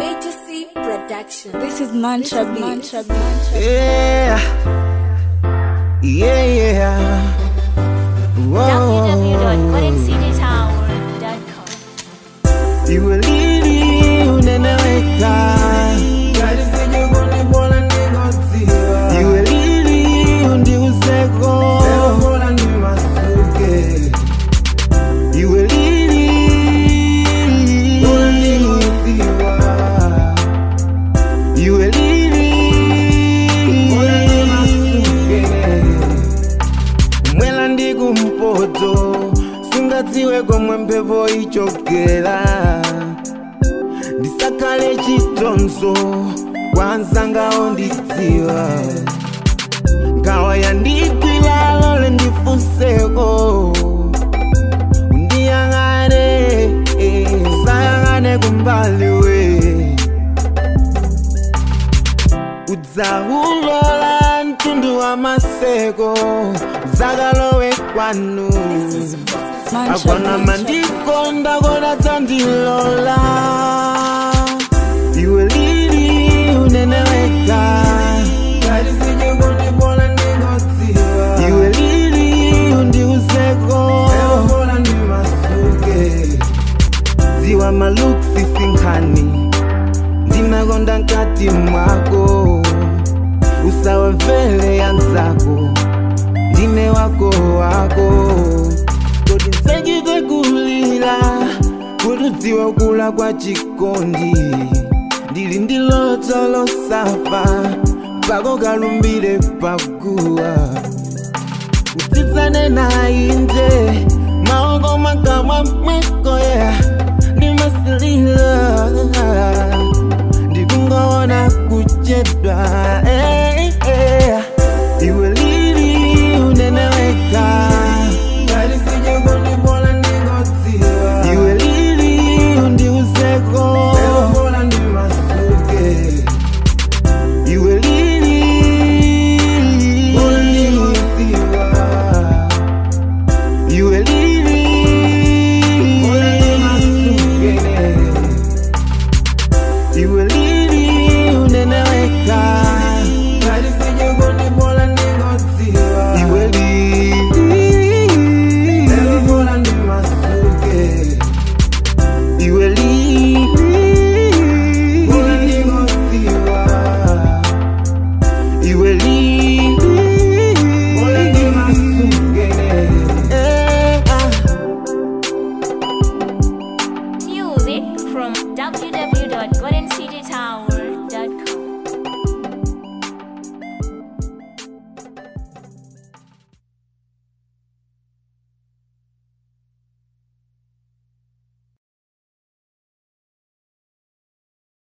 Major C Production. This is Mantra Beats. Mantra Beats. Yeah. Yeah, yeah. Whoa. www.goldencitytower.com. Iwe lili uneneweka Iwe lili undiuzeko Iwe lili Iwe lili mwela ndi kumpoto singadziwe komwe mphepo ichokera ndisakhale chitonzo kwa nzangawo ndidziwa nkhawa yandigwira lole ndifunseko undiyang'ane eh, sayang'ane kumbali we udzaulola mtundu wa maseko zakalowe kwanu Mantra akwana Beats. mandikonda koda dzandilola iwe lili uneneweka iwe lili undiuzeko dziwa maluksi sinkhani ndinakonda nkati mwako usawamvele yanzako ndine wako wako kodi nsachite kulira kuti udziwe kula kwa chikondi ndili ndi loto losafa pako kalumbire paguwa utitsane nainje maoko makamwa mweko ya ndimasilila